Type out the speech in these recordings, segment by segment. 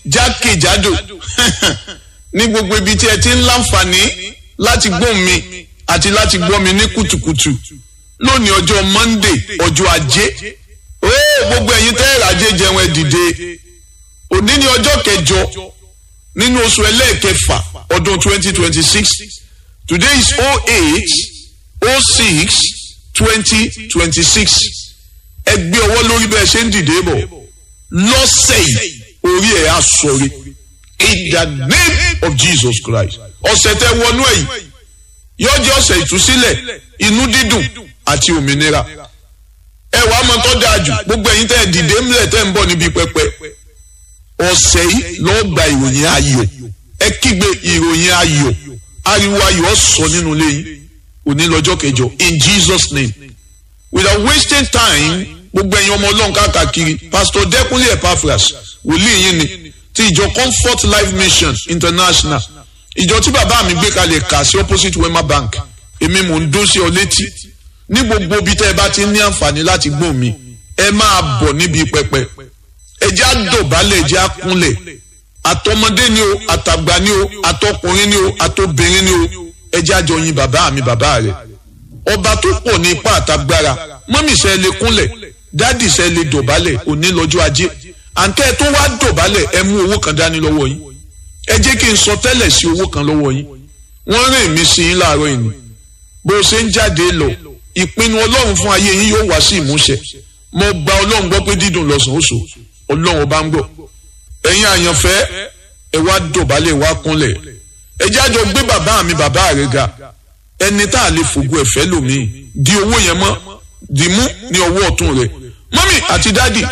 jákèjádò ní gbogbo ibi tí ẹ ti ń láǹfààní láti gbóhùn mi àti láti gbọ́ mi ní kùtùkùtù lónìí ọjọ́ monday ọjọ́ ajé ó gbogbo ẹ̀yin tẹ́ ìrajé jẹun ẹ dìde òní ní ọjọ́ kẹjọ nínú oṣù ẹlẹ́ẹ̀kẹfà ọdún twenty twenty six today is oh eight oh six twenty twenty six ẹ gbé ọwọ́ lórí bẹ́ẹ̀ ṣe ń dìde bọ̀ lọ́sẹ̀ yìí orí ẹ̀ á sọ̀rí in the name of Jesus Christ ọ̀sẹ̀ tẹ wọnú ẹ̀yìn yóò jẹ́ ọ̀sẹ̀ ìtúsílẹ̀ inú dídùn àti òmìnira ẹ wàá mọ tó dáa jù gbogbo ẹ̀yin tẹ́ ẹ dìde ńlẹ̀ tẹ́ ń bọ̀ níbi pẹpẹ ọ̀sẹ̀ yìí lọ́ọ́ gba ìròyìn ayọ̀ ẹ kígbe ìròyìn ayọ̀ ariwo ayọ̀ sọ nínú ilé yìí òní lọ́jọ́ kẹjọ in Jesus name without wasting time gbogbo ẹ̀yin ọmọ ọlọ́run káàkiri pastor Dẹ́kunlé Epaphras wòlíì yín ni ti ìjọ Comfort Life Mission International ìjọ tí bàbá mi gbé kalẹ̀ kà sí opposite Wema Bank èmi mò ń dún sí ọ létí ní gbogbo ibi tẹ́ ẹ bá ti ní àǹfààní láti gbọ́ mi ẹ máa bọ̀ níbi pẹpẹ ẹ jẹ́ àdọ̀bálẹ̀ ẹ jẹ́ àkúnlẹ̀ àtọmọdé ni o àtàgbà ni o àtọkùnrin ni o àtobìnrin ni o ẹ jẹ́ àjọ yin bàbá mi bàbá rẹ̀ ọba tó pọ̀ ní ipá àtagbára mọ́mì sẹ́ lè kúnlẹ̀ dádì sẹ́ lè dọ̀bálẹ̀ òní lọ́jọ́ ajé àǹkẹ́ tó wá dọ̀bálẹ̀ ẹ mú owó kan dání lọ́wọ́ yín ẹ jẹ́ kí n sọ tẹ́lẹ̀ sí owó kan lọ́wọ́ yín wọ́n rìn mí sí yín láàárọ̀ yìí ni bó ṣe ń jáde lọ ìpinnu ọlọ́run fún ayé yín yóò wá sí ìmúṣẹ mo gba ọlọ́run gbọ́ pé dídùn lọ́sàn oṣù ọlọ́run bá ń gbọ́ ẹ̀yin àyànfẹ́ ẹ wá dọ̀bálẹ̀ wá kúnlẹ̀ ẹ jájọ gbé bàbá mi bàbá rẹ̀ ga ẹni tá a lè fògo ẹ̀fẹ́ lòmíì di owó yẹn mọ́ di mú ní ọwọ́ ọ̀tún rẹ̀ mọ́mì àti dádì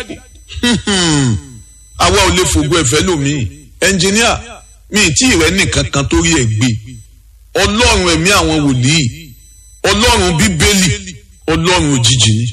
àwa ò lè fògo ẹ̀fẹ́ lòmíì ẹnjìníà mi ì tí ì rẹ́ nìkan kan tó rí ẹ̀ gbé ọlọ́run ẹ̀mí àwọn wòlíì ọlọ́run bíbélì ọlọ́run òjijì ni